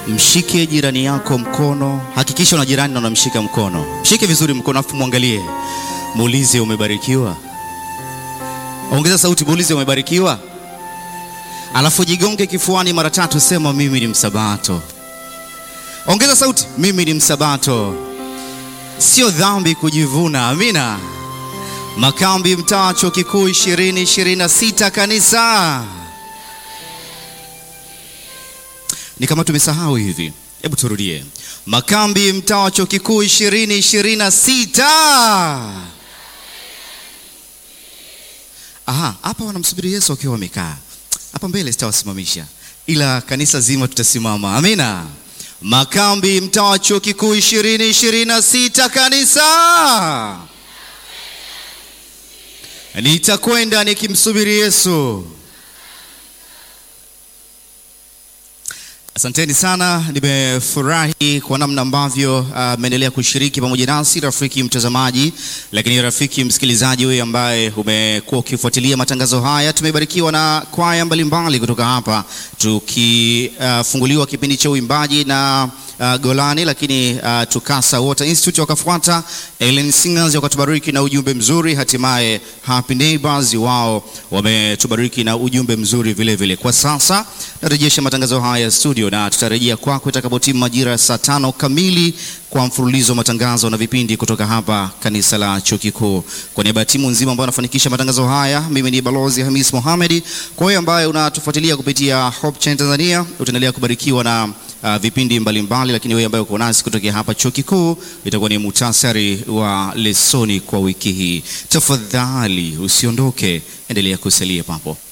Mshike jirani yako mkono, hakikisha una jirani na unamshika mkono. Mshike vizuri mkono, afu mwangalie, muulize umebarikiwa. Ongeza sauti, muulize umebarikiwa. Alafu jigonge kifuani mara tatu, sema mimi ni msabato. Ongeza sauti, mimi ni msabato. Sio dhambi kujivuna. Amina. Makambi mtaa chuo kikuu 2026 kanisa. Ni kama tumesahau hivi, hebu turudie. Makambi mtaa wa chuo kikuu 2026. Aha, hapa wanamsubiri Yesu wakiwa wamekaa hapa mbele, sitawasimamisha ila kanisa zima tutasimama. Amina. Makambi mtaa wa chuo kikuu 2026 kanisa. Nitakwenda nikimsubiri Yesu. Asanteni sana, nimefurahi kwa namna ambavyo mmeendelea uh, kushiriki pamoja nasi, rafiki mtazamaji, lakini rafiki msikilizaji wewe ambaye umekuwa ukifuatilia matangazo haya. Tumebarikiwa na kwaya mbalimbali kutoka hapa, tukifunguliwa uh, kipindi cha uimbaji na uh, Golani, lakini uh, Tukasa Water Institute wakafuata, Ellen Singers wakatubariki na ujumbe mzuri, hatimaye Happy Neighbors wao wametubariki na ujumbe mzuri vile vile. Kwa sasa narejesha matangazo haya studio na tutarejea kwako itakapotimu majira ya saa tano kamili kwa mfululizo wa matangazo na vipindi kutoka hapa kanisa la chuo kikuu. Kwa niaba ya timu nzima ambayo anafanikisha matangazo haya, mimi ni Balozi Hamis Mohamed. Kwa hiyo ambaye unatufuatilia kupitia Hope Channel Tanzania, utaendelea kubarikiwa na uh, vipindi mbalimbali mbali, lakini wewe ambaye uko nasi kutokea hapa chuo kikuu, itakuwa ni muhtasari wa lesoni kwa wiki hii. Tafadhali usiondoke, endelea kusalia papo.